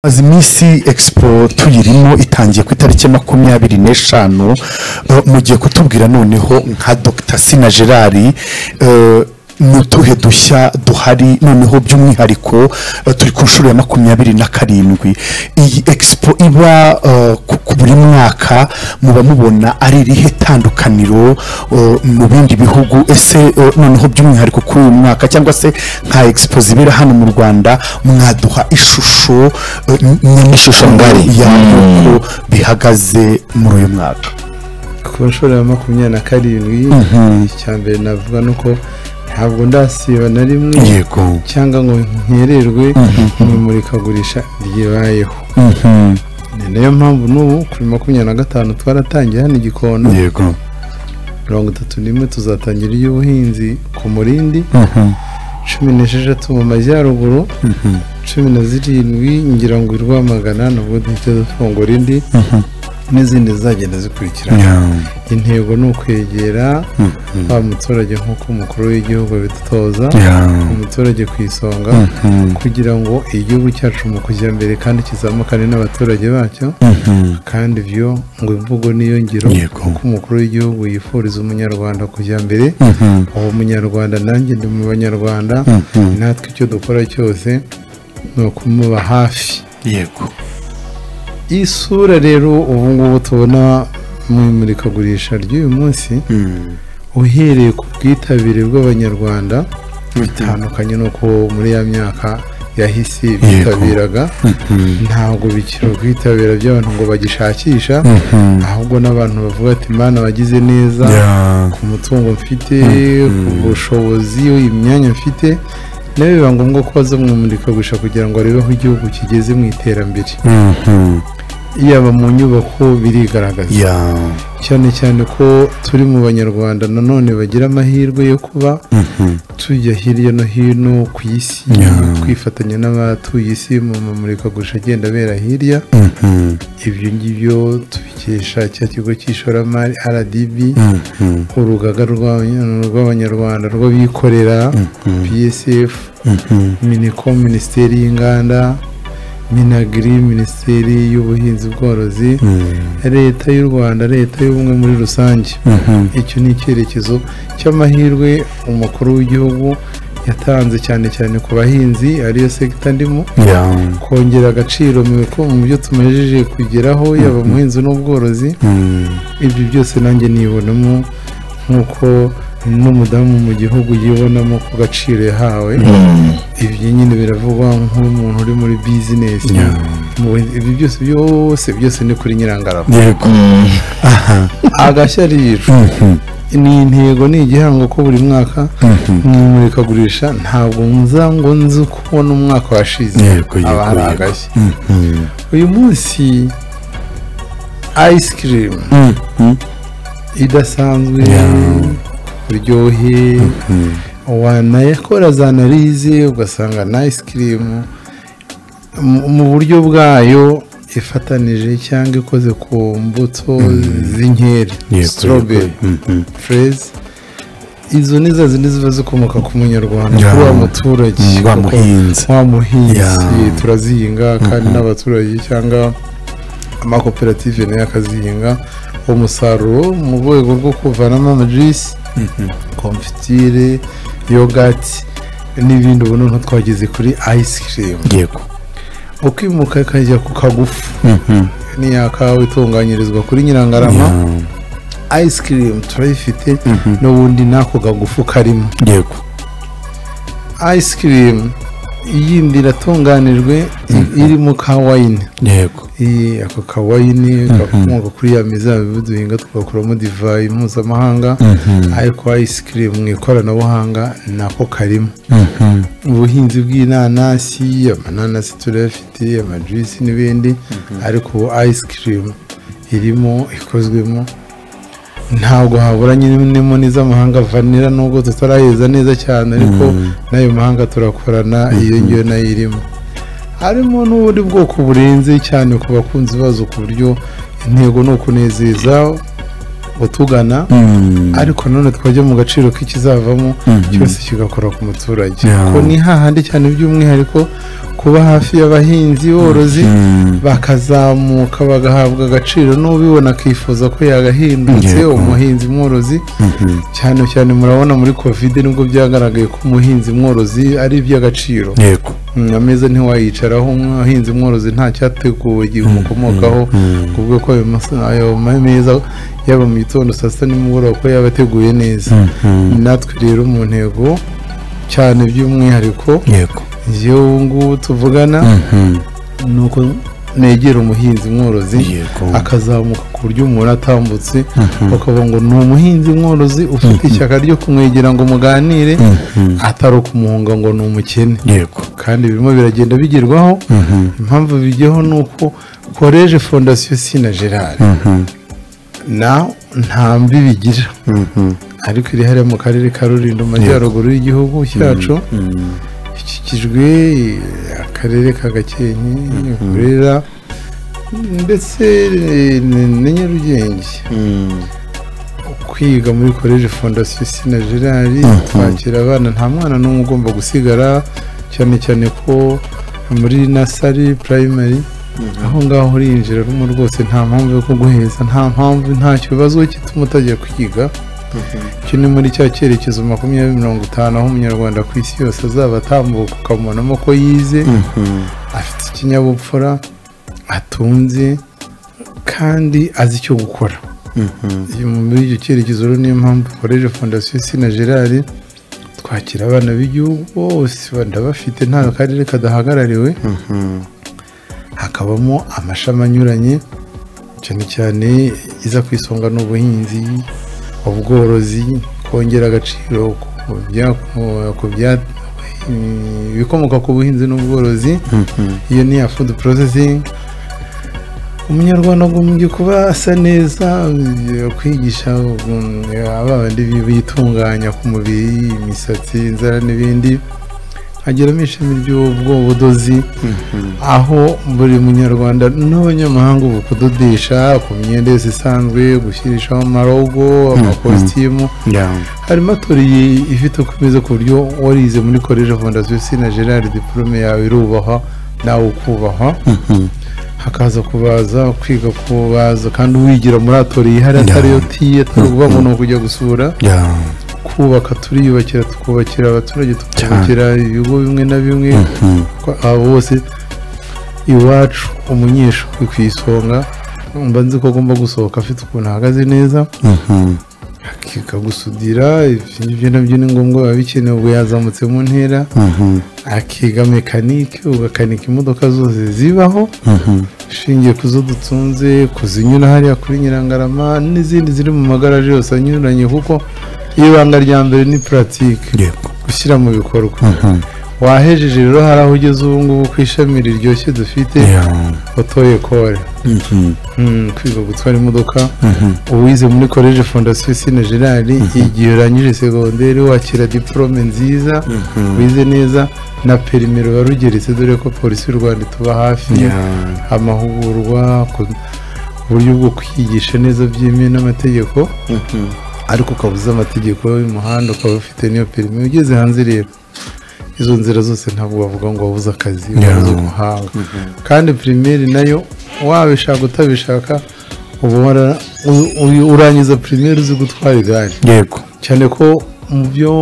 maze iminsi expo tuyirimo itangiye ku itariki makumyabiri n'eshanu eh, mugiye kutubwira noneho nka dr sina gerard eh, ni utuhe dushya duhari noneho by'umwihariko eh, turi ku nshuro ya makumyabiri na karindwi iyi expo iba eh, ku- ku buri mwaka muba mubona ari irihe tandukaniro eh, mu bindi bihugu ese eh, noneho by'umwihariko kuri uyu mwaka cyangwa se nka expo zibera hano mu rwanda mwaduha ishusho eh, n- nyamashusho ngari. y'uko bihagaze muri uyu mwaka ku nshuro ya makumyabiri na karindwi icya mbere navuga ni uko ntabwo ndasiba na rimwe yego cyangwa ngo nkererwe mu imurikagurisha ryibayeho ni nayo mpamvu n'ubu kuri makumyabiri na gatanu twaratangiye hano i gikondo yego mirongo itatu n'imwe tuzatangira iry'ubuhinzi ku murindi cumi n'esheshatu mu majyaruguru cumi na zirindwi ngira ngo i rwamagana nubwo duhita dufungura indi n'izindi zizagenda zikurikirana intego ni ukwegera wa muturage nk'uko umukuru w'igihugu abidutoza umuturage ku isonga kugira ngo igihugu cyacu mu kujya mbere kandi kizamukane n'abaturage bacyo kandi ibyo ngo imvugo niyo ngiro Yego. ko umukuru w'igihugu yifuriza umunyarwanda kujya mbere uwo munyarwanda nanjye ndi mu banyarwanda natwe icyo dukora cyose ni ukumuba hafi yego isura rero ubu ngubu tubona mu imurikagurisha ry'uyu munsi uhereye ku bwitabire bw'abanyarwanda bitandukanye n'uko muri ya myaka yahise bitabiraga ntabwo bikiri ubwitabire by'abantu ngo bagishakisha ahubwo n'abantu bavuga ati mana wagize neza ku mutungo mfite ku bushobozi imyanya mfite nawe biba ngombwa ko baza mu imurikagurisha kugira ngo barebe aho igihugu kigeze mu iterambere yaba mu nyubako birigaragaza cyane cyane ko turi mu banyarwanda nanone bagira amahirwe yo kuba tujya hirya no hino ku isi twifatanya n'abatuye isi mu mamurikagurisha agenda abera hirya ibyo ngibyo tubikesha cya kigo cy'ishoramari rdb urugaga rw'abanya- rw'abanyarwanda rw'abikorera psf minicom minisiteri y'inganda minagiri minisiteri y'ubuhinzi bworozi leta y'u rwanda leta y'ubumwe muri rusange icyo ni icyerekezo cy'amahirwe umukuru w'igihugu yatanze cyane cyane ku bahinzi ariyo sekita ndimo kongera agaciro mu biku- mu byo tumaze kugeraho yaba umuhinzi n'ubworozi ibyo byose nanjye nibonamo nk'uko n'umudamu mu gihugu yibonamo ku gaciro yahawe ibyo nyine biravugwa nk'umuntu uri muri bizinesi Mu buhinzi- ibyo byose byose byose ni kuri nyirangarama yego agashya rero ni intego ni igihango ko buri mwaka mu imurikagurisha ntabwo nza ngo nzi kubona umwaka washize Yego, yego, aba hari yego. agashya uyu munsi ice cream idasanzwe buryohe wanayakora za analize ugasanga na ice cream mu- mu buryo bwayo ifatanije cyangwa ikoze ku mbuto z'inkeri Yego, strawberry freze izo ni za zindi ziba zikomoka ku munyarwanda kuri wa muturage wa kuko muhinzi. wa muhinzi Yeah. turazihinga kandi n'abaturage cyangwa amakoperative nayo akazihinga umusaruro mu rwego rwo kuvanamo amajisi komfitire yogati n'ibindi ubu noneho twageze kuri ice cream yego ukimuka ikajya ku kagufu ni ya kawa itunganyirizwa kuri nyirangarama ice cream turayifite n'ubundi n'ako kagufu karimo yego ice cream yindi iratunganijwe i- iri mu kawayini yego iyi ako kawayini gakomoka kuri ya mizabibu duhinga tugakuramo divayi mpuzamahanga ariko ice cream mu ikoranabuhanga nako karimo ubuhinzi bw'inanasi amananasi turayafite amajisi n'ibindi ariko ubu ice cream irimo ikozwemo ntabwo habura nyirimo n'iz'amahanga vanira nubwo tutarayeza neza cyane ariko n'ayo mahanga turakorana iyo ngiyo nayo irimo harimo n'ubundi bwoko burenze cyane ku bakunzi bazo ku buryo intego ni ukunezeza utugana ariko nanone twajya mu gaciro k'ikizavamo cyose kigakora ku muturage Yeah. kuko ni hahandi cyane by'umwihariko kuba hafi y'abahinzi borozi bakazamuka bagahabwa agaciro n'ubibona akifuza ko yagahindutse Yego. umuhinzi mworozi cyane cyane murabona muri kovide nibwo byagaragaye ko umuhinzi mworozi ari iby'agaciro yego Mm, ameza ntiwayicaraho umuhinzi mworozi nta cyateguwe igihe umukomokaho kuvuga ko ayo mas- ayo ma- meza yaba mu gitondo saa sita nimugoroba ko yaba ateguye neza natwe rero mu ntego cyane by'umwihariko yego njyewe ubu ngubu tuvugana ni uko negera umuhinzi mworozi yego akazamuka ku buryo umuntu atambutse bakavuga ngo ni umuhinzi mworozi ufite ishyaka ryo kumwegera ngo muganire atari ukumuhunga ngo ni umukene yego kandi birimo biragenda bigerwaho impamvu bijyaho ni uko koreje fondasiyo sina gerard na nta mbi bigira ariko iri hariya mu karere ka rulindo mu majyaruguru y'igihugu cyacu ikikijwe akarere ka gakenke burera ndetse eh, n- na nyarugenge kwiga muri koreje fondasiyo sina gerard twakira abana nta mwana n'umwe ugomba gusigara cyane cyane ko muri nasari purayimari aho ngaho urinjira rumo rwose nta mpamvu yo kuguheza nta mpamvu nta kibazo gituma utajya kwiga iki ni muri cya cyerekezo makumyabiri mirongo itanu aho umunyarwanda ku isi yose azaba atambuka ukabonamo ko yize afite ikinyabupfura atunze kandi azi icyo gukora iyo mu- muri icyo cyerekezo rero niyo mpamvu koreje fondasiyo sina gerard twakira abana b'igihugu bose ndabafite nta karere kadahagarariwe hakabamo amashami anyuranye cyane cyane iza ku isonga ni ubuhinzi ubworozi kongera agaciro ku bya- ku bya- ibikomoka ku buhinzi n'ubworozi iyo ni iya food processing umunyarwanda agombye kuba asa neza eh, kwigisha um, abandi bi- bitunganya ku mubiri imisatsi inzara n'ibindi ageramo ishami ry'ubwobudozi aho buri munyarwanda n'abanyamahanga ubu kudodesha ku myenda yose isanzwe gushyirishaho amarogo amakositimu harimo atoriye ifite uko imeze ku buryo warize muri koreje fondasiyo sina gerard diporome yawe irubahwa nawe ukubahwa hakaza kubaza kwiga kubaza kandi uwigira muri atoriye hari atari yo tiye atari ukuvuga ngo ni ukujya gusura kubaka turiyubakira tukubakira abaturage tukubakira ibigo bimwe na bimwe ko- abo bose iwacu umunyeshuri ku isonga mba nzi ko agomba gusohoka afite ukuntu ahagaze neza akiga gusudira ibyo ngibyo nabyo ni ngombwa biba bikenewe ubwo yazamutse mu ntera akiga mekanike ugakanika imodoka zose zibaho ushingiye ku zo dutunze kuzinyura hariya kuri nyirangarama n'izindi ziri mu magaraje yose anyuranye kuko ibanga rya mbere ni puratike yego gushyira mu bikorwa wahejeje rero hari aho ugeze ubu ngubu ku ishami riryoshye dufite otoye kore Mm, kwiga gutwara imodoka uwize muri koleje fondasiyo sina gerard igihe urangije segonderi wakira diporome nziza wize neza na perimero warugeretse dore ko polisi y'u rwanda ituba hafi amahugurwa ku- uburyo bwo kwigisha neza byemewe n'amategeko ariko ukaba uzi amategeko y'umuhanda ukaba ufite n'iyo perimi ugeze hanze rero izo nzira zose ntabwo wavuga ngo wabuze akazi wabuze umuhanga kandi pirimeri nayo wabishaka utabishaka uba wara- u- u- urangiza pirimeri uzi gutwara igare yego cyane ko mu byo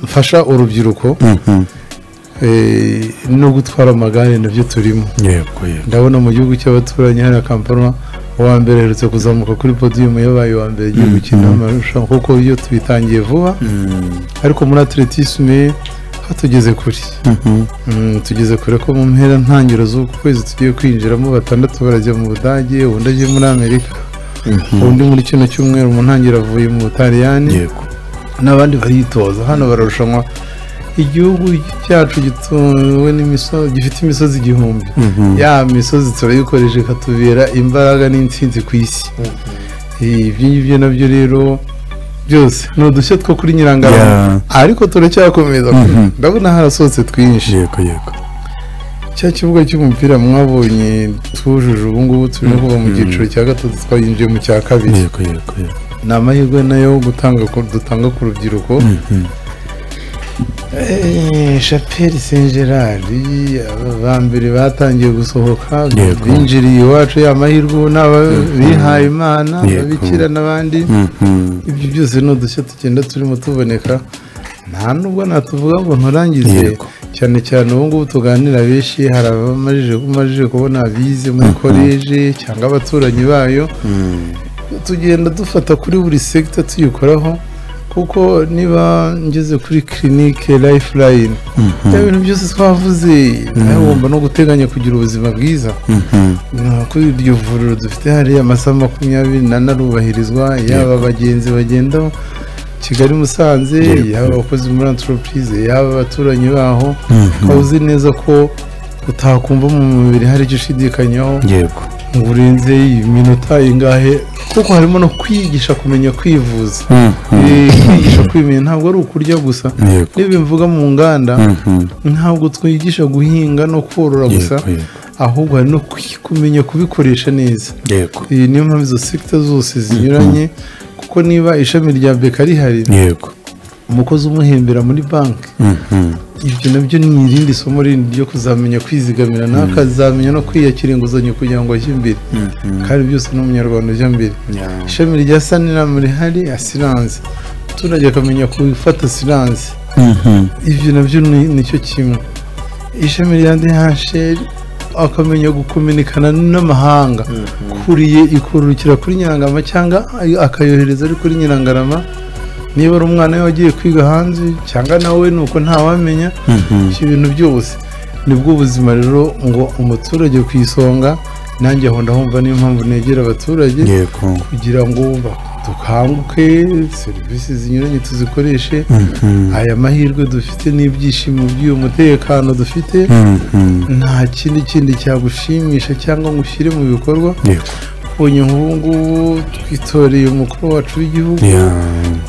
mfasha urubyiruko eh, no gutwara amagare nabyo turimo yego yego ndabona mu gihugu cy'abaturanyi hariya kampala uwa mbere aherutse kuzamuka kuri podiyumu yabaye uwa mbere igiye gukina amarushanwa kuko iyo tubitangiye vuba ariko muri atletisme hatugeze kure Mm, tugeze kure ko mu mpera ntangiro z'uku kwezi tugiye kwinjiramo batandatu barajya mu budage undi agiye muri amerika undi muri kino cyumweru mu ntangiro avuye mu butaliyani yego n'abandi baritoza hano bararushanwa igihugu cyacu gituwe n'imisozi gifite imisozi igihumbi ya misozi turayikoresha ikatubera imbaraga n'intsinzi ku isi Eh, ibyo ngibyo nabyo rero byose ni udushya two kuri nyirangarama Yeah. ariko turacyakomeza ndabona harasohotse twinshi yego yego cya kibuga cy'umupira mwabonye twujuje ubu ngubu turimo kuva mu cyiciro cya gatatu twayinjiye mu cya kabiri yego yego yego ni amahirwe nayo gutanga ku- dutanga ku rubyiruko shapeli senjerari aba mbere batangiye gusohoka Yego. binjiriye iwacu amahirwe ubu ni ababihaye imana Yego. ababikira n'abandi ibyo byose ni udushya tugenda turimo tuboneka nta nubwo natuvuga ngo nturangize Yego. cyane cyane ubu ngubu tuganira benshi hari abamajije umajije kubona abize muri koleji cyangwa abaturanyi bayo tugenda dufata kuri buri segita tuyikoraho kuko niba ngeze kuri kirinike lifeline bya bintu byose twavuze nawe wumva no guteganya kugira ubuzima bwiza No, kuri iryo vuriro dufite hariya amasaha makumyabiri n'ane arubahirizwa yaba abagenzi bagenda kigali musanze Yego. yaba abakozi muri antoropurize yaba abaturanyi baho ukaba uzi neza ko utakumva mu mubiri hari icyo ushidikanyaho yego ngo urenze iminota ingahe kuko harimo no kwigisha kumenya kwivuza Eh, kwigisha kwimenya ntabwo ari ukurya gusa Yego. n'ibyo mvuga mu nganda Mhm. ntabwo twigisha guhinga no korora gusa Yego, yego. ahubwo hari no kwi- kumenya kubikoresha neza yego iyi niyo mpamvu izo sekita zose zinyuranye kuko niba ishami rya beka rihari yego umukozi umuhembera muri banki Mhm. ibyo nabyo ni irindi somo rindi ryo kuzamenya kwizigamira nawe akazamenya no kwiyakira inguzanyo kugira ngo ajye imbere kandi byose ni umunyarwanda ujya mbere Yeah. ishami rya saniramu rihari asiranse umuturage akamenya gufata asiranse Mhm. ibyo nabyo ni nicyo kimwe ishami rya dhasheri akamenya gukominikana n'amahanga kuriye ikurukira kuri nyirangarama cyangwa akayohereza ari kuri nyirangarama niba ari umwana we wagiye kwiga hanze cyangwa nawe ni uko ntawamenya ibyo bintu byose nibwo ubuzima rero ngo umuturage ku isonga nanjye aho ndahumva niyo mpamvu negera abaturage yego kugira ngo ba- dukanguke serivisi zinyuranye tuzikoreshe aya mahirwe dufite n'ibyishimo by'uyu mutekano dufite Mhm. nta kindi kindi cyagushimisha cyangwa ngo ushyire mu bikorwa yego ubonye nk'ubu ngubu twitoreye umukuru wacu w'igihugu Yeah.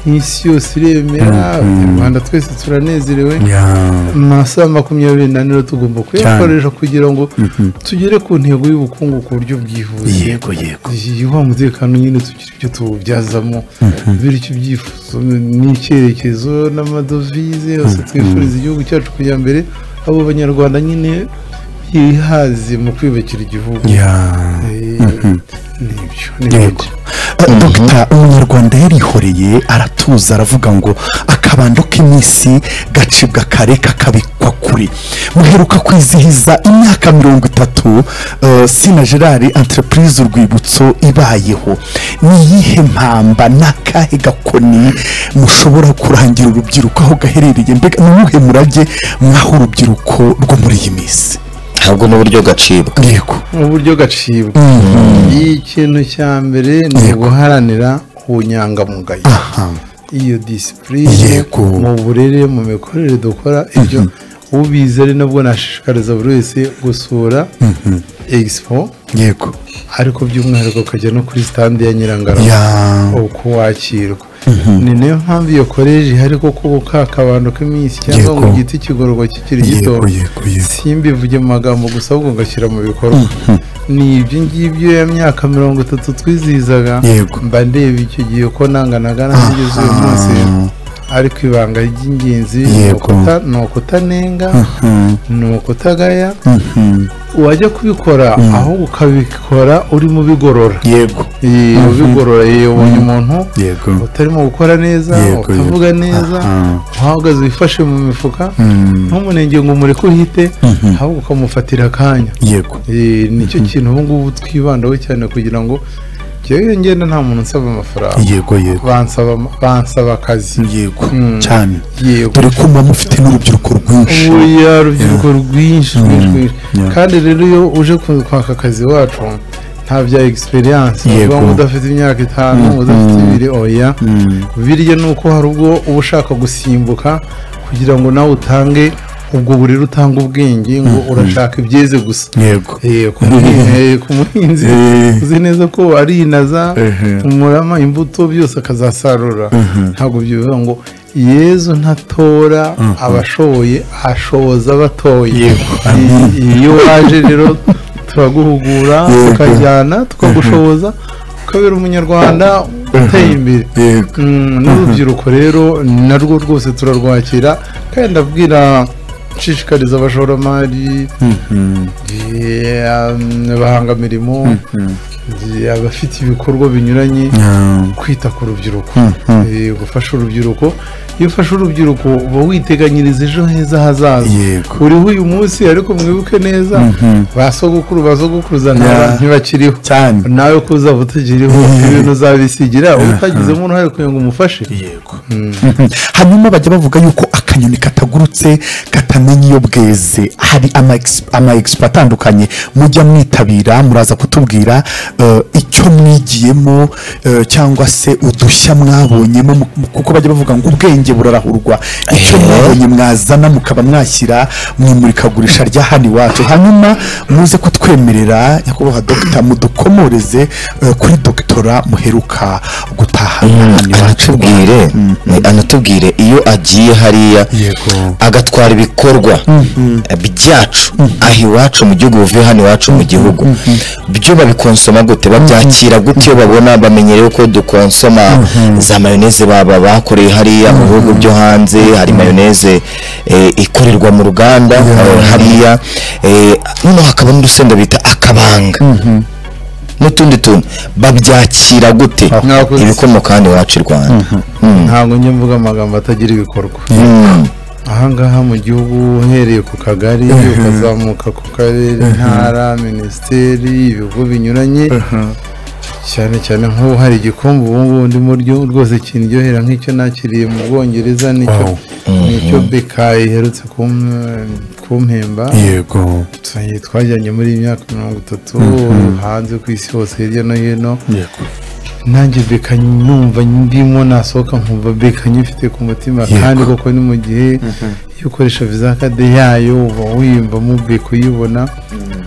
nk'isi yose iremera abanyarwanda twese turanezerewe Yeah. amasaha makumyabiri n'ane rero tugomba kuyakoresha kugira ngo tugere ku ntego y'ubukungu ku buryo bwihuse yego yego yubaha umutekano nyine tugira ibyo tuwubyazamo bityo ibyifuzo n'icyerekezo n'amadovize yose twifuriza igihugu cyacu kujya mbere abo banyarwanda nyine bihaze mu kwiyubakira igihugu Yeah. Eh, nibyo yego nibyo dogita umunyarwanda yarihoreye aratuza aravuga ngo akabando k'iminsi gacibwa kare kakabikwa kure muheruka kwizihiza imyaka mirongo itatu eh, sina gerard entreprise urwibutso ibayeho ni iyihe mpamba ni akahe gakoni mushobora kurangira urubyiruko aho gaherereye mbega ni uwuhe murage mwaho urubyiruko rwo muri iyi minsi ahubwo n'uburyo gacibwa yego mu buryo gacibwa ikintu cya mbere ni Yego. uguharanira ubunyangamugayo aha iyo disipurine Yego. mu burere mu mikorere dukora ibyo ubizi ari nabwo nashishikariza buri wese gusura egisipo yego ariko by'umwihariko ukajya no kuri sitande ya nyirangarama ya uko wakirwa ni nayo mpamvu iyo koleji ihari kuko ubu ka kabando k'iminsi cyangwa Yego. ngo ugite ikigororwa kikiri gito yego yego yego simbivuge mu magambo gusa ahubwo ngashyira mu bikorwa ni ibyo ngibyo ya myaka mirongo itatu twizihizaga Yego. mba ndeba icyo gihe ko nanganaga n'abigeze uyu munsi ariko ibanga ry'ingenzi ni Yego. ukuta- ni ukutanenga ni ukutagaya wajya kubikora aho ukabikora urimo ubigorora yego Iyo ubigorora iyo ubonye umuntu yego utarimo gukora neza Yego, utavuga neza uhagaze wifashe mu mifuka ntumunenge ngo umureke uhite ahubwo ukamufatira akanya yego Eh, nicyo kintu ubu ngubu twibandaho cyane kugira ngo njyewe ngenda nta muntu nsaba amafaranga yego yego bansaba bansaba akazi yego Mm. cyane yego dore ko muba mufite n'urubyiruko rwinshi oya urubyiruko rwinshi rwinshi rwinshi. Yeah. kandi rero iyo uje ku- kwaka akazi wacu nta bya egisperiyanse Yego. uvuga ngo udafite imyaka itanu udafite ibiri oya birya ni uko hari ubwo uba ushaka gusimbuka kugira ngo nawe utange ubwo burere utanga ubwenge ngo urashaka ibyeze gusa yego Eh, ku muhi- eh, ku muhinzi Eh. uzi neza ko arinaza Ehe. umurama imbuto byose akazasarura ntabwo bivuga ngo yezu ntatora abashoboye ashoza abatoye Yego. I- iyo waje rero turaguhugura Yego. tukajyana tukagushoboza ukabera umunyarwanda uteye imbere yego Mm, n'urubyiruko rero narwo rwose turarwakira kandi ndabwira nshishikariza abashoramari abahangamirimo abafite ibikorwa binyuranye kwita ku rubyiruko Eh, gufasha urubyiruko iyo ufashe urubyiruko uba witeganyiriza ejo heza hazaza Yego. uriho uyu munsi ariko mwibuke neza ba sogokuru ba sogokuruza Yeah. nta- ntibakiriho cyane nawe ko uzaba utagiriho ibintu uzabisigira utagizemo uruhare kugira ngo umufashe yego hanyuma bajya bavuga yuko akanyoni katagurutse katamenya iyo bweze hari ama ex- ama egisipo atandukanye mujya mwitabira muraza kutubwira eh, icyo mwigiyemo eh, cyangwa se udushya mwabonyemo mu- mu- kuko bajya bavuga ngo ubwenge burarahurwa icyo Eh. mwabonye mwazana mukaba mwashyira mu imurikagurisha rya hano iwacu hanyuma muze kutwemerera nyakubahwa dogita mudukomoreze eh, kuri dogitora muheruka gutahana hano iwacu anatubwire ni- anatubwire iyo agiye hariya yego agatwara ibikorwa byacu aho iwacu mu gihugu buvuye hano iwacu mu gihugu byo babikonsoma gute babyakira gute iyo babona bamenyerewe ko dukonsoma za mayoneze baba bakoreye hariya mu bihugu byo hanze hari mayoneze eh, ikorerwa mu ruganda eh, hariya eh, noneho hakaba n'urusenda bita akabanga n'utundi tuntu babyakira gute Mwakoze. ibikomoka hano iwacu i rwanda Mm. ntabwo njya mvuga amagambo atagira ibikorwa Mm. ahangaha mu gihugu uhereye ku kagari ukazamuka ku karere intara minisiteri ibigo binyuranye cyane cyane nk'ubu hari igikombe ubu ngubu ndimo ryo rwose kindyohera nk'icyo nakiriye mu bwongereza nicyo nicyo bekayi iherutse kum- kumpemba yego Twa- twajyanye muri iyi myaka mirongo itatu hanze ku isi hose hirya no hino yego nanjye beka numva ndimo nasohoka nkumva beka nyifite ku mutima Yego. kandi koko ni mu gihe iyo ukoresha viza kade yayo uba wiyumvamo beka uyibona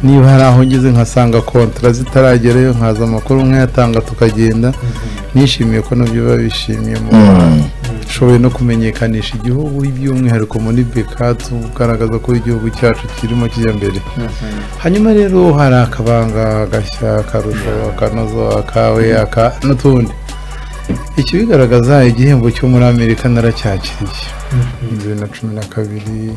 niba hari aho ngeze nkasanga kontara zitaragerayo nkaza amakuru nkayatanga tukagenda nishimiye ko nabyo biba bishimiye mu nshoboye no kumenyekanisha igihugu by'umwihariko muri beka tugaragaza ko igihugu cyacu kirimo kijya mbere hanyuma rero hari akabanga agashya akarusho akanozo akawe aka n'utundi ikibigaragaza igihembo cyo muri amerika naracyakiriye bibiri na cumi na kabiri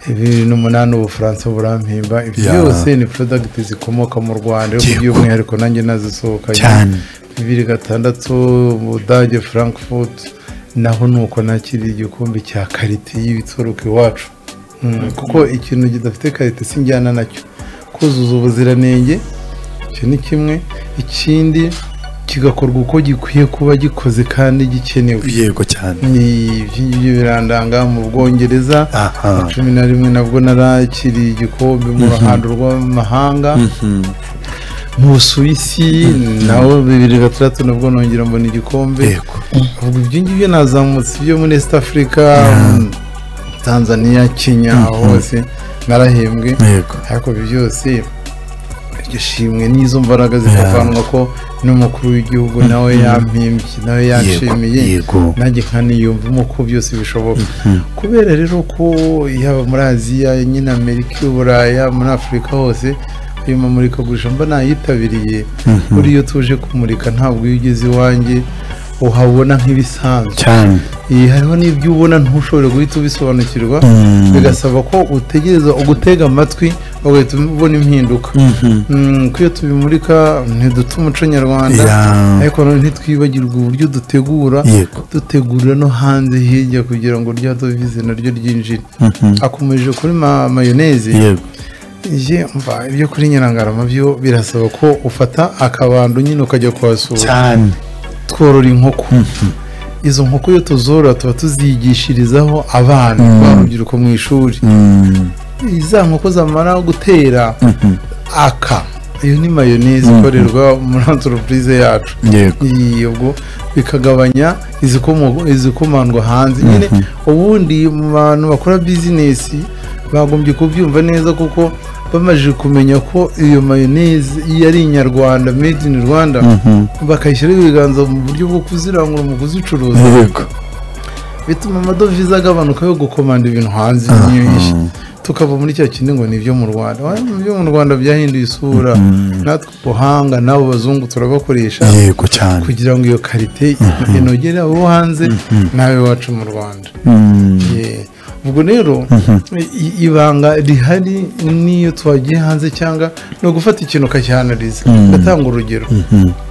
bibiri n'umunani ubufaransa burampimba ibyo Ya. byose ni porodagiti zikomoka mu rwanda ariko Yego. by'umwihariko nanjye nazisohokanye Cyane. bibiri gatandatu budage frankfurt naho ni uko nakiriye igikombe cya karite y'ibituruka iwacu Mm, kuko ikintu kidafite karite sinjyana nacyo kuzuza ubuziranenge icyo ni kimwe ikindi kigakorwa uko gikwiye kuba gikoze kandi gikenewe yego cyane ni iby'ibyo birandanga mu bwongereza aha na cumi na rimwe nabwo narakiriye igikombe mu ruhando rw'amahanga mu busuwisi nawe bibiri gatandatu nabwo nongera mbona igikombe yego ubwo ibyo ngibyo nazamutse ibyo muri east africa mm, tanzania kenya hose narahembwe yego ariko ibyo byose iryo shimwe n'izo mbaraga zivavanwa ko n'umukuru w'igihugu nawe yampimbye nawe yanshimiye yego nanjye nkaniyumvamo ko byose bishoboka kubera rero ko yaba muri aziya nyine amerika uburaya muri afurika hose ayo mamurikagurisha mba nayitabiriye buriya iyo tuje kumurika ntabwo iyo ugeze iwanjye uhabona nk'ibisanzwe cyane Iyi, hariho n'ibyo ubona ntushobore guhita ubisobanukirwa bigasaba ko utegereza ugutega amatwi ugahita ubona impinduka Mm, ko iyo tubimurika ntiduta umuco nyarwanda Ya. ariko nanone ntitwibagirwe uburyo dutegura Yego. dutegura no hanze hirya kugira ngo rya dovize naryo ryinjire akomeje kuri ma- mayoneze yego Njye mva ibyo kuri nyirangarama byo birasaba ko ufata akabando nyine ukajya kuhasura cyane tworora inkoko izo nkoko iyo tuzorora tuba tuzigishirizaho abana barubyiruko mu ishuri za nkoko zamara gutera aka iyo ni mayoneze ikorerwa muri antoropurize yacu yego Iyi, ubwo bikagabanya izikomo- izikomandwa hanze nyine ubundi mu bantu bakora bizinesi bagombye kubyumva neza kuko bamaze kumenya ko iyo mayoneze iyo ari inyarwanda made in rwanda bakayishyiraho ibiganza mu buryo bwo kuzirangura mu kuzicuruza yego bituma amadovize agabanuka yo gukomanda ibintu hanze nyinshi tukava muri cya kindi ngo ni ibyo mu rwanda Oya, ibyo mu rwanda byahinduye isura natwe ubuhanga n'abo bazungu turabakoresha yego cyane kugira ngo iyo karite inogere abo hanze nawe iwacu mu rwanda Mm. Yeah. ubwo rero i- ibanga rihari n'iyo twagiye hanze cyangwa ni ugufata ikintu ukacyanariza ugatanga urugero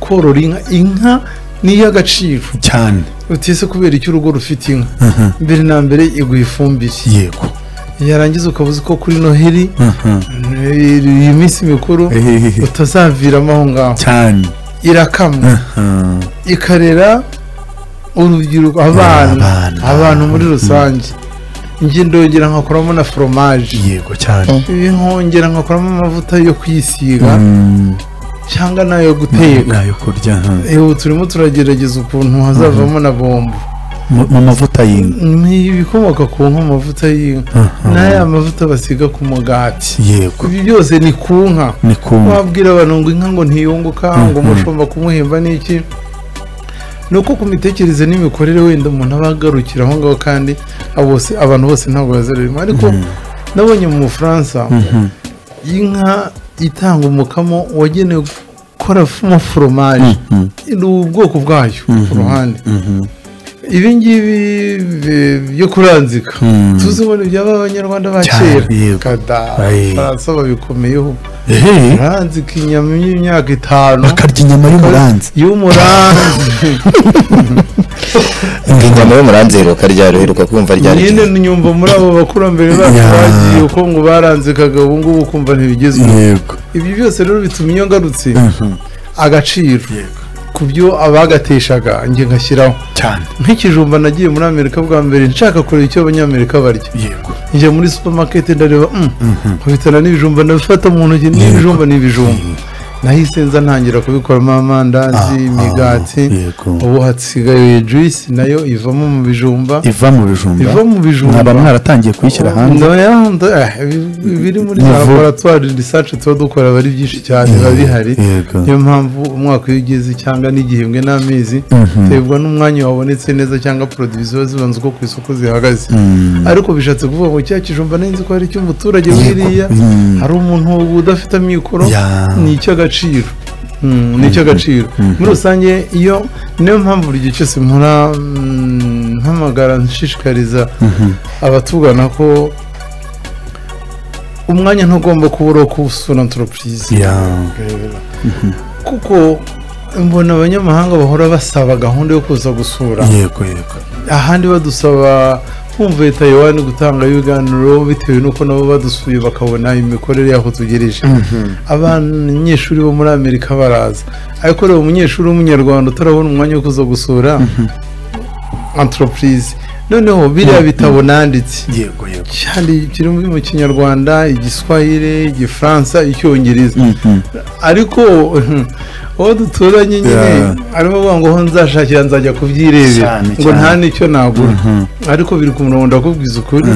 korora inka inka ni iy'agaciro cyane utise kubera icyo urugo rufite inka mbere na mbere iguha ifumbire yego yarangiza ukaba uzi ko kuri noheli iyi minsi mikuru Ehehehe. utazaviramo aho ngaho cyane irakamwa ikarera urubyiruko abana Abana. abantu muri rusange njye ndongera nkakoramo na foromaje yego cyane ibi nkongera nkakoramo amavuta yo kwisiga cyangwa n'ayo guteka nayo kurya aha. ewe turimo turagerageza ukuntu hazavamo na bombo Mu- mu mavuta y'inka ni ibikomoka ku nka amavuta y'inka n'aya mavuta basiga ku mugati yego ibi byose ni ku nka ni kumva wabwira abantu ngo inka ngo ntiyunguka ngo umushumba kumuhemba n'iki ni uko ku mitekerereze n'imikorere wenda umuntu aba agarukira aho ngaho kandi abo bose abantu bose ntabwo bazarurimo ariko nabonye mu bufaransa inka itanga umukamo wagenewe gukora f- mo foromaje ni ubwoko bwayo ku ruhande ibi ngibi bi- byo kuranzika tuzi ngo ni ibyaba abanyarwanda ba Cyane, kera yego. kada Aye. abafaransa babikomeyeho ehe uranze ikinyama y'imyaka itanu bakarya inyama y'umuranzi y'umuranzi inyama y'umuranzi heruka rya ruheruka kumva rya nyine nyumva muri abo bakurambere bacu Ya. bagiye uko ngo baranzikaga ubu ngubu ukumva ntibigezweho yego ibyo byose rero bituma iyo ngarutse agaciro ku byo abagateshaga njye ngashyiraho cyane nk'ikijumba nagiye muri amerika bwa mbere nshaka kureba icyo abanyamerika barya yego njya muri supermarket ndareba mm, nkabitana n'ibijumba ndabifata mu ntoki n'ibijumba n'ibijumba nahise nza ntangira kubikoramo amandazi imigati yego. ubu hasigaye juice nayo ivamo mu bijumba iva mu bijumba iva mu bijumba mwaba mwaratangiye kuyishyira hanze Ndaya- nda- eh, ibi- biri muri za Bivu. laboratwari research tuba dukora aba ari byinshi cyane biba bihari yego. niyo mpamvu umwaka iyo ugeze cyangwa n'igihembwe n'amezi biterwa n'umwanya wabonetse neza cyangwa produit ziba zibanza uko ku isoko zihagaze ariko bishatse kuvuga ngo cya kijumba neza ko ari icy'umuturage wiriya hari umuntu udafite amikoro Ya. ni icy'agaciro Mm, ni icy'agaciro muri rusange iyo niyo mpamvu buri gihe cyose mpora mm, mpamagara nshishikariza abatugana ko umwanya ntugomba kubura wo kuwusura antoropurize ya kuko mbona abanyamahanga bahora basaba gahunda yo kuza gusura yego yego ahandi badusaba kumva taiwan gutanga ibiganiro bitewe n'uko nabo badusuye bakabona imikorere y'aho tugereje abanyeshuri bo muri amerika baraza ariko reba umunyeshuri w'umunyarwanda utarabona umwanya wo kuza gusura entreprise noneho biriya bitabo nanditse yego yego cyane kiri mu kinyarwanda igiswahire igifaransa icyongereza ariko uwo duturanye nyine Yeah. arimo avuga ngo aho nzashakira nzajya kubyirebera Cyane, ngo cyane. nta n'icyo nagura ariko biri ku murongo ndakubwiza ukuri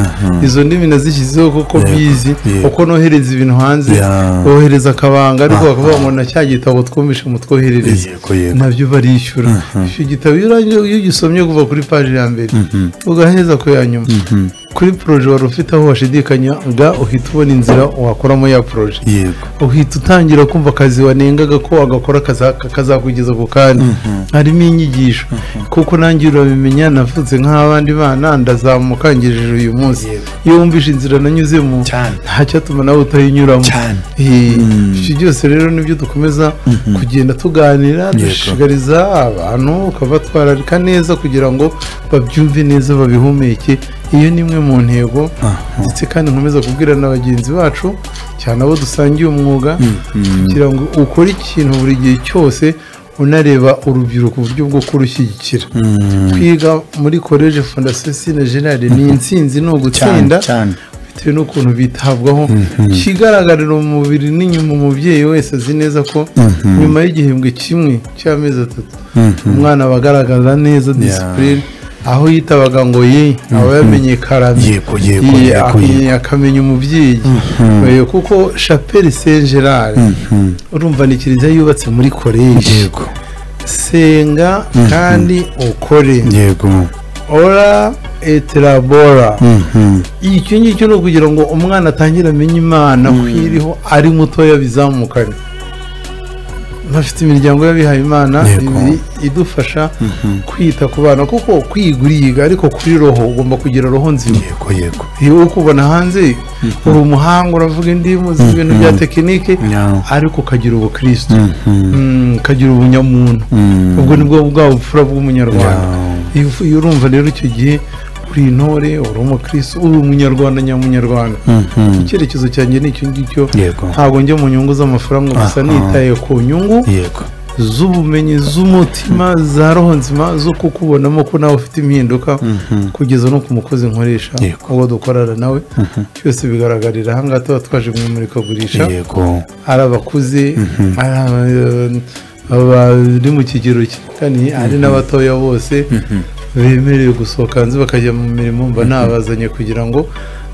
izo ndimi nazishyizeho kuko bizi yeah. uko nohereza ibintu hanze Yeah. bohereza akabanga ariko bakavuga ngo na cya gitabo twumvishe mutwoherereze yego yego nabyo barishyura icyo gitabo iyo urangije- iyo ugisomye kuva kuri paji ya mbere ugaheza ku ya nyuma kuri poroje wari ufite aho washidikanyaga uhita ubona inzira wakoramo ya poroje yego uhita utangira kumva akazi wanengaga ko wagakora kaza- kazakugeza ku kanya harimo inyigisho kuko nanjye urabimenya navutse nk'abandi bana ndazamuka ngejeje uyu munsi iyo wumvise inzira nanyuzemo Cyane. nta cyatuma nawe utayinyuramo Cyane. Eh, ibyo byose rero nibyo dukomeza kugenda tuganira dushishikariza abantu ukabatwararika neza kugira ngo babyumve neza babihumeke iyo ni imwe mu ntego ndetse kandi nkomeza kubwira na bagenzi bacu cyane abo dusangiye umwuga kugira ngo ukore ikintu buri gihe cyose unareba urubyiruko uburyo bwo kurushyigikira kwiga muri koleje fondasiyo sine jenali ni intsinzi ni cyane ugutsinda cyane bitewe n'ukuntu bitabwaho ikigaragarira mu mubiri n'inyuma umubyeyi wese azi neza ko nyuma y'igihembwe kimwe cy'amezi atatu umwana aba agaragaza neza disipurine aho yitabaga ngo ye aba yamenye karame Yego, yego, Ye, yego, akamenya- akamenya umubyeyi Eh, kuko chapelle saint gerard urumva ni kiliziya yubatse muri koleji yego senga kandi ukore yego ora eterabora icyo ngicyo ni ukugira ngo umwana atangire amenye imana ko iriho ari mutoya bizamukane bafite imiryango y'abihaye imana Yego. ibiri idufasha kwita ku bana kuko kwiga uriga ariko kuri roho ugomba kugira roho nzima yego yego iyo uri kubona hanze uri umuhanga uravuga indimu uzi ibintu bya tekinike Yeah. ariko ukagira ubukristo Mm, ukagira ubunyamuntu ubwo ni bwo bwa bupfura bw'umunyarwanda iyo ufu- iyo urumva rero icyo gihe uri intore uri umukristo uri umunyarwanda nyamunyarwanda icyerekezo cyanjye ni icyo ngicyo Yego. ntabwo njya mu nyungu z'amafaranga gusa Aha. nitaye ku nyungu yego z'ubumenyi z'umutima za roho nzima zo kukubonamo ko nawe ufite impinduka kugeza no ku mukozi nkoresha Yego. uwo dukorana nawe byose bigaragarira aha ngaha tuba twaje mu imurikagurisha yego ari abakuze ari aba- abari mu kigero cy'ikani hari n'abatoya bose bemerewe gusohoka hanze bakajya mu mirimo mba nabazanye kugira ngo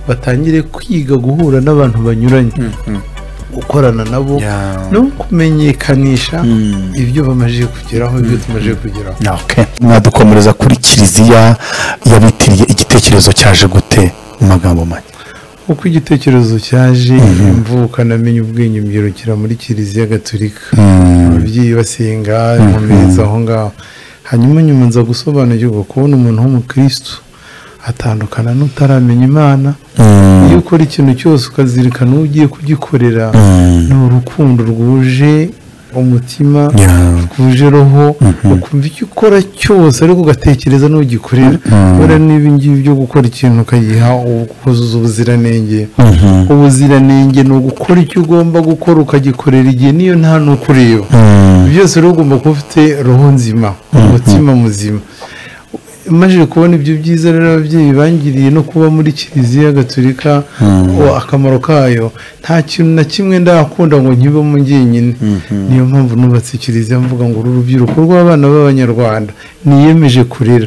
batangire kwiga guhura n'abantu banyuranye gukorana nabo Yeah. no kumenyekanisha ibyo bamaze kugeraho ibyo tumaze kugeraho okay. mwadukomereza kuri kiliziya yabitiriye igitekerezo cyaje gute mu magambo make uko igitekerezo cyaje imvuka namenye ubwenge mbyirukira muri kiliziya gatolika ababyeyi basenga nkomeza aho ngaho hanyuma nyuma nza gusobanukirwa kubona umuntu w'umukirisitu atandukana n'utaramenya imana iyo ukora ikintu cyose ukazirikana uwo ugiye kugikorera ni urukundo rwuje umutima Yeah. rwuje roho ukumva icyo ukora cyose ariko ugatekereza n'ugikorera kubera n'ibi ngibi byo gukora ikintu ukagiha ukuzuza ubuziranenge ubuziranenge ni ugukora icyo ugomba gukora ukagikorera igihe niyo nta n'ukureba byose rero ugomba kuba ufite roho nzima umutima muzima maze kubona ibyo byiza rero ababyeyi bangiriye no kuba muri kiliziya gatolika o, akamaro kayo nta kintu na kimwe ndakunda ngo nkibemo njyenyine niyo mpamvu nubatse kiliziya mvuga ngo uru rubyiruko rw'abana b'abanyarwanda niyemeje kurera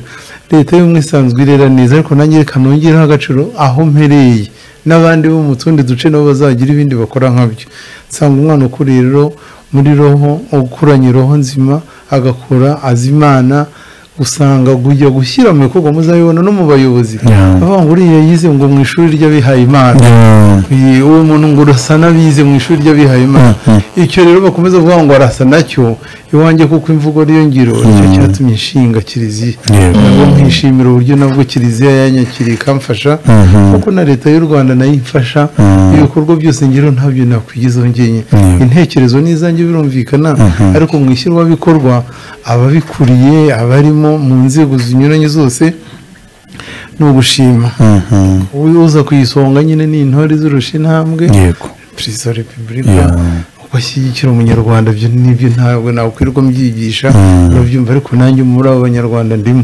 leta y'ubumwe isanzwe irera neza ariko nanjye reka nongereho agaciro aho mpereye n'abandi bo mu tundi duce nabo bazagira ibindi bakora nkabyo nsanga umwana ukuriye rero muri roho ukuranye roho nzima agakura azi imana usanga kujya gushyira mu bikorwa muzabibona no mu bayobozi Yeah. bavuga ngo uriya yize ngo mu ishuri ry'abihaye imana Iyi, uwo muntu ngo urasa n'abize mu ishuri ry'abihaye imana icyo rero bakomeza kuvuga ngo arasa nacyo iwanjye kuko imvugo niyo ngiro nicyo cyatumye inshinga kiliziya Yego. nabwo nkishimira uburyo nabwo kiliziya yanyakiriye ikamfasha kuko na leta y'u rwanda nayo imfasha ibikorwa byose ngero ntabyo nakwigezaho njyenyine intekerezo ni izanjye birumvikana ariko mu ishyirwabikorwa ababikuriye abarimo mu nzego zinyuranye zose ni ugushima uza ku isonga nyine ni intore zirusha intambwe yego perezida wa repubulika uko ashyigikira umunyarwanda ibyo nibyo ntabwo nakwirirwa mbyigisha urabyumva ariko nanjye muri abo banyarwanda ndimo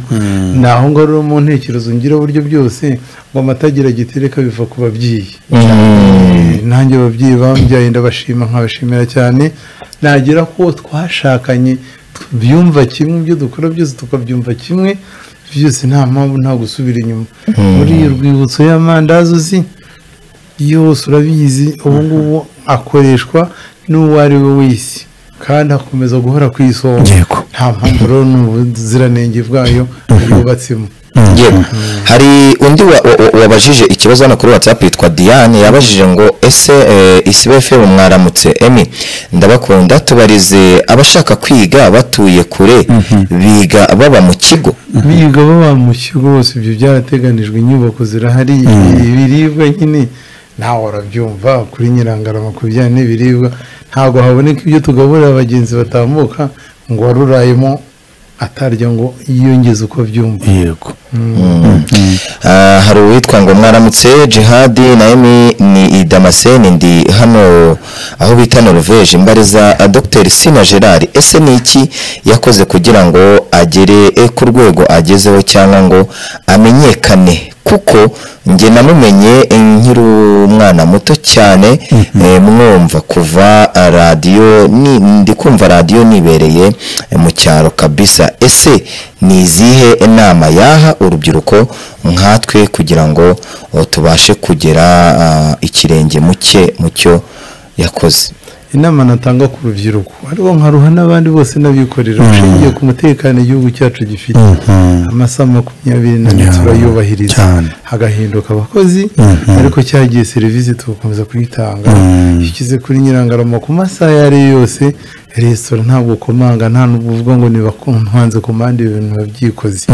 ni aho ngaho rero mu ntekerezo ngira uburyo byose ngo amatagira gitereka biva ku babyeyi nanjye ababyeyi bambyaye ndabashima nkabashimira cyane nagera ko twashakanye tubyumva kimwe ibyo dukora byose tukabyumva kimwe byose nta mpamvu nta gusubira inyuma muri iyo rwibutso y'amandazi uzi yose urabizi ubu ngubu akoreshwa n'uwo ari we wese kandi akomeza guhora ku isonga Yego. nta mpamvu rero n'ubuziranenge bwayo bwubatsemo yewe hari undi wa- wa- wa- wabajije ikibazo hano kuri whatsapp yitwa diane yabajije ngo ese isibe fm mwaramutse emi ndabakunda tubarize abashaka kwiga batuye kure biga baba mu kigo biga baba mu kigo bose ibyo byarateganijwe inyubako zirahari ibiribwa nyine nawe urabyumva kuri nyirangarama ku bijyanye n'ibiribwa ntabwo haboneka ibyo tugaburira bagenzi batambuka ngo warurayemo atarya ngo yiyongeze uko abyumva yego Ah, hari uwitwa ngo mwaramutse jihadi na emi ni idamaseni ndi hano aho bita noruveje mbariza ah, dr sina gerard ese ni iki yakoze kugira ngo agere eh, ku rwego agezeho cyangwa ngo amenyekane kuko njye namumenye eh, nkiri umwana muto cyane eh, mwumva kuva ah, radiyo ni- ndi kumva radiyo nibereye eh, mu cyaro kabisa ese ni izihe inama yaha urubyiruko nkatwe kugira ngo oh, tubashe kugera ah, ikirenge muke mu cyo yakoze inama natanga ku rubyiruko ariko nkaruha n'abandi bose n'abikorera ushingiye ku mutekano igihugu cyacu gifite amasaha makumyabiri n'ane turayubahiriza cyane. hagahinduka abakozi ariko cyagiye serivisi tugakomeza kuyitanga iyo ukize kuri nyirangarama ku masaha ayo ari yo yose resitora ntabwo ukomanga nta n'ubwo uvuga ngo niba ntanze komande ibintu babyikoze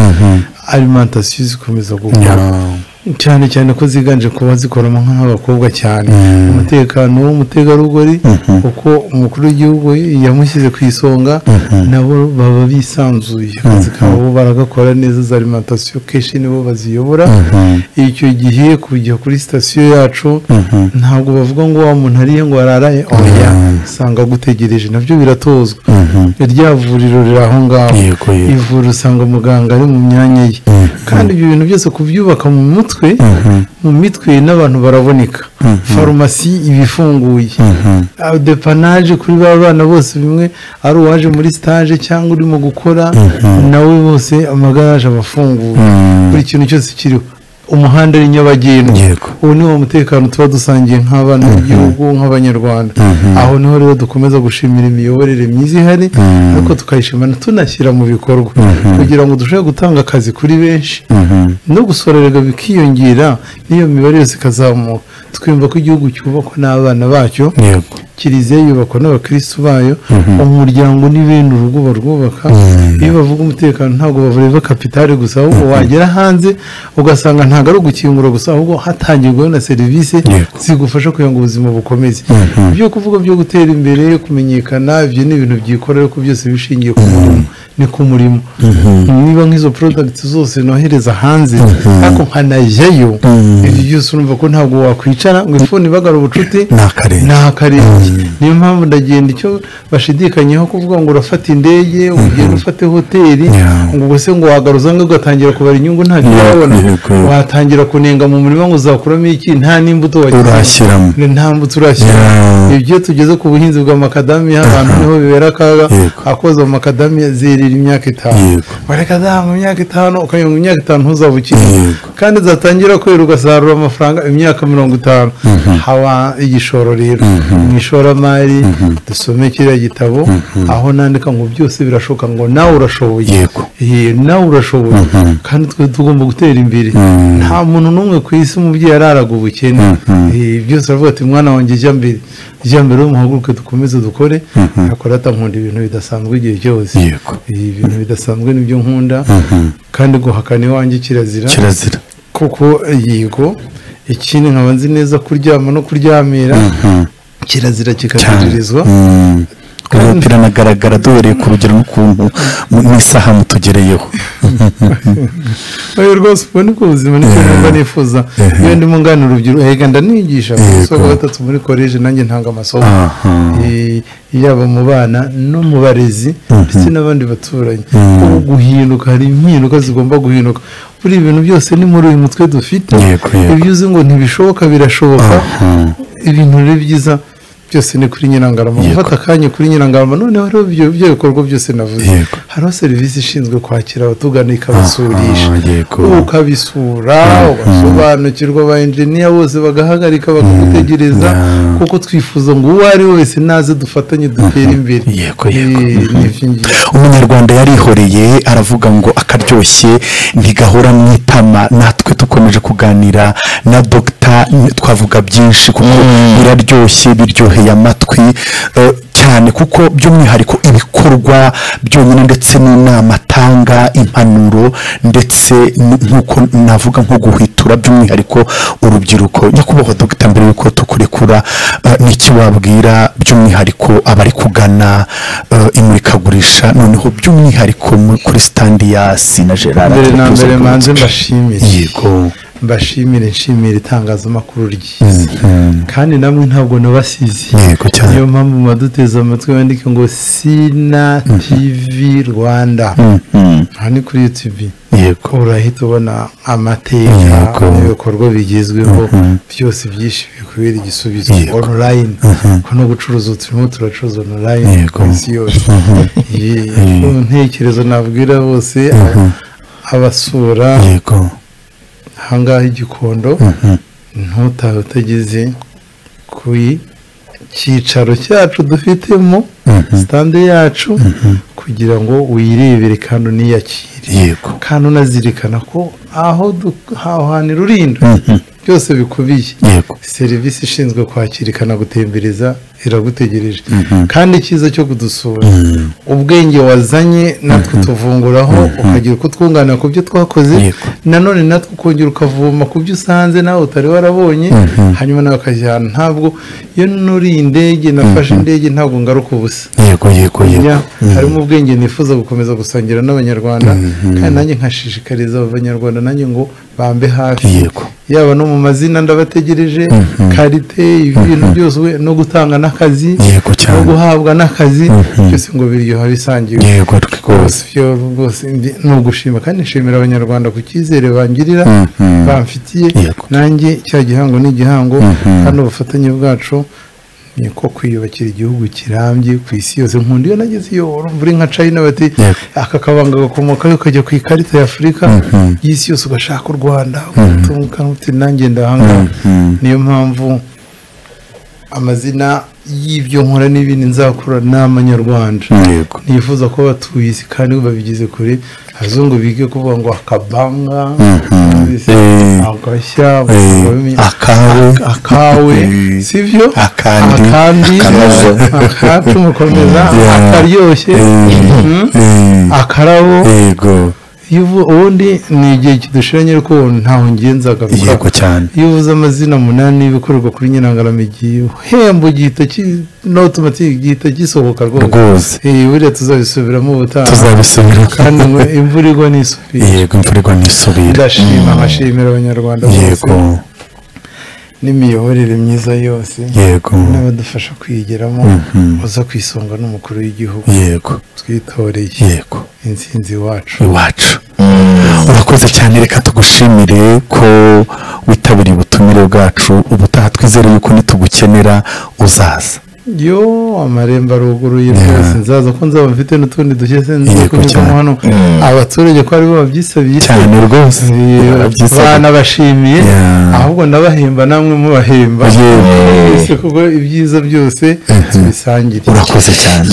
alimantasiyo zikomeza gukora cyane cyane ko ziganje kuba zikoramo nk'abakobwa cyane umutekano w'umutegarugori kuko umukuru w'igihugu yamushyize ku isonga nabo baba bisanzuye akazi kabo baragakora neza za alimantasiyo kenshi nibo baziyobora icyo gihe kujya kuri sitasiyo yacu ntabwo bavuga ngo wa muntu ariye ngo araraye oya usanga agutegereje nabyo biratozwa rya vuriro riri aho ngaho Yego, yego. ivura usanga muganga ari mu myanya ye kandi ibyo bintu byose kubyubaka mu mutwe mu mitwe n'abantu baraboneka farumasi iba ifunguye Ah, depanaje kuri ba bana bose bimwe ari uwaje muri stage cyangwe urimo gukora nawe bose amagaraje aba afunguye buri kintu cyose kiriho umuhanda ari nyabagendwa Yego. ubu ni wo mutekano tuba dusangiye nk'abana b'igihugu nk'abanyarwanda aho niho rero dukomeza gushimira imiyoborere myiza ihari ariko tukayishimana tunashyira mu bikorwa kugira ngo dushobore gutanga akazi kuri benshi no gusorerwa bikiyongera n'iyo mibare yose ikazamuka twumva ko igihugu cyubakwa n'abana bacyo yego kiliziya yubakwa n'abakirisitu bayo umuryango ni bene urugo barwubaka iyo bavuga umutekano ntabwo bareba kapitale gusa ahubwo wagera hanze ugasanga ntabwo ari ugukingura gusa ahubwo hatangirwaho na serivisi Yego. zigufasha kugira ngo ubuzima bukomeze ibyo kuvuga byo gutera imbere kumenyekana ibyo ni ibintu byikorera ko byose bishingiye ku murimo ni ku murimo niba nk'izo porodagiti zose nohereza hanze ariko nkanajyayo ibyo byose urumva ko ntabwo wakwicara ngo ifuni ibagara ubucuti Ni akarenge. ni akarenge niyo mpamvu ndagenda icyo bashidikanyaho kuvuga ngo urafata indege ugenda ufate hoteli Yeah. ngo ubwo se ngo wagaruza ngo ugatangira kubara inyungu ntabyo Yeah, urabona yego. watangira kunenga mu murima ngo uzakuramo iki nta n'imbuto wagize Urashyiramo. Ni nta mbuto urashyiramo Yeah. ibyo tugeze ku buhinzi bw'amakadamiya abantu niho bibera akaga Yego. akoze amakadamiya zerera imyaka itanu Yego. wareka za mu myaka itanu ukagira ngo imyaka itanu ntuzaba ukiri Yego. kandi zatangira kwera ugasarura amafaranga imyaka mirongo itanu haba igishoro rero mu ishoramari dusome kiriya gitabo aho nandika ngo byose birashoboka ngo nawe urashoboye Yego. Eh, nawe urashoboye kandi twe tugomba gutera imbere nta muntu n'umwe ku isi umubyeyi araraga ubukene Eh, byose aravuga ati mwana wanjye jya mbere jya mbere muhaguruke dukomeze dukore ariko rata nkunda ibintu bidasanzwe igihe cyose Yego. Eh, ibintu bidasanzwe nibyo nkunda kandi guhakana iwanjye kirazira kirazira kuko yigo ikindi nkaba nzi neza kuryama no kuryamira kirazira kikaziririzwa Mm. uyu mupira anagaragara duhereye ku rugero n'ukuntu mu- mu isaha mutugereyeho oya rwose ubu ni bwo buzima nicyo numva nifuza iyo ndimo ngana urubyiruko ega ndanigisha ku Yego. isoko gatatu muri koleji nanjye ntanga amasomo Aha. Eh, yaba mu bana no mu barezi ndetse n'abandi baturanyi ubu guhinduka hari impinduka zigomba guhinduka buri ibintu byose ni muri uyu mutwe dufite Yego, yego. ibyo uzi ngo ntibishoboka birashoboka ibintu rero byiza byose ni kuri nyirangarama gufata akanya kuri nyirangarama noneho rero ibyo ibyo bikorwa byose navuze Yego. hariho serivisi ishinzwe kwakira abatugana ikabasurisha Ah, yego. ukabisura ugasobanukirwa ba enjiniya bose bagahagarika bakagutegereza kuko twifuza ngo uwo ari we wese naze dufatanye dutere imbere Yego, yego. Eh, nibyo ngiye. umunyarwanda yarihoreye aravuga ngo akaryoshye ntigahora mu itama natwe dukomeje kuganira na dogita twavuga byinshi kuko biraryoshye biryoheye amatwi eh, cyane kuko by'umwihariko ibikorwa byonyine ndetse n'inama atanga impanuro ndetse n- nk'uko navuga nko guhwitura by'umwihariko urubyiruko nyakubahwa dogita mbere yuko tukurekura eh, ni iki wabwira by'umwihariko abari kugana eh, imurikagurisha noneho by'umwihariko mu- kuri standi ya sina gerard mbere na mbere manze mbashimire yego mbashimire nshimire itangazamakuru ryiza kandi namwe ntabwo nabasize Yego cyane. niyo mpamvu mumaduteze amatwi bandike ngo sina tv rwanda aha ni kuri yutibi yego urahita ubona amateka Yego. ibikorwa bigezweho byose byinshi bikwiriye igisubizo Yego. online ko no gucuruza ubu turimo turacuruza online Yego. ku isi yose Ye- intekerezo nabwira bose abasura yego ahangaha igikondo ntutahe utageze kuri cyicaro cyacu dufitemo sitande yacu kugira ngo uyirebere kandi uniyakire yego kandi unazirikana ko aho du- aho hantu irurinda byose bikubiye yego serivisi ishinzwe kwakira ikanagutembereza iragutegereje kandi icyiza cyo kudusura ubwenge wazanye natwe tuvunguraho ukagira uko twungana ku byo twakoze Yego. nanone natwe ukongera ukavoma ku byo usanze nawe utari warabonye hanyuma nawe ukajyana ntabwo iyo nuriye indege nafashe indege ntabwo ngaruka ubusa yego yego yego Njya, harimo ubwenge nifuza gukomeza gusangira n'abanyarwanda kandi nanjye nkashishikariza abanyarwanda nanjye ngo bambe hafi yego yaba no mu mazina ndabategereje karite ibintu byose we no gutanga n'akazi Yego cyane. no guhabwa n'akazi byose ngo biryoha bisangiwe yego rwose rwose byo rwose ndi- ni ugushima kandi nshimira abanyarwanda ku cyizere bangirira Mhm. bamfitiye Yego. nanjye cya gihango ni igihango kandi ubufatanye bwacu ni ko kwiyubakira igihugu kirambye ku isi yose nkunda iyo nageze iyo urumva uri nka China bati Yego. aka kabanga gakomokayo kajya ku ikarita ya Afurika y'isi yose ugashaka u Rwanda utunguka uti nanjye ndahangaha niyo mpamvu amazina y'ibyo nkora n'ibindi nzakora ni amanyarwanda yego nifuza ko batuye isi kandi babigize kure abazungu bige kuvuga ngo akabanga ese, Eh. agashya Eh, bamenya- akawe. aka- akawe Eh. sibyo Akandi. akandi Akanozo. akacu mukomeza Yeah. akaryoshye Mhm. Eh, akarabo yego iyo uvu- ubundi ni igihe kidushiranye ariko ntaho ngenzaga kuko yego cyane iyo uvuze amazina umunani y'ibikorerwa kuri nyirangaramigi uhemba igihita ki- n'automatic igihita gisohoka rwose rwose Eh, buriya tuzabisubiramo ubutaha tuzabisubira kandi ngo imvura igwa n'isubira yego imvura igwa n'isubira ndashima nkashimira abanyarwanda bose yego n'imiyoborere myiza yose yego n'abadufasha kwigeramo uza ku isonga n'umukuru w'igihugu yego twitoreye yego insinzi iwacu iwacu urakoze cyane reka tugushimire ko witabiriye ubutumire bwacu ubutaha twizere yuko nitugukenera uzaza yo amarembo aruguruye rwose nzaza ko nzaba mfite n'utundi dushya sinzi Yego kunyurwamo cyane. hano abaturage ko ari bo babyisabiye cyane rwose Eh, Urabyisaba. banabashimiye Yeah. ahubwo ndabahemba namwe mubahemba Yewe. Ese kuko ibyiza byose tubisangire urakoze cyane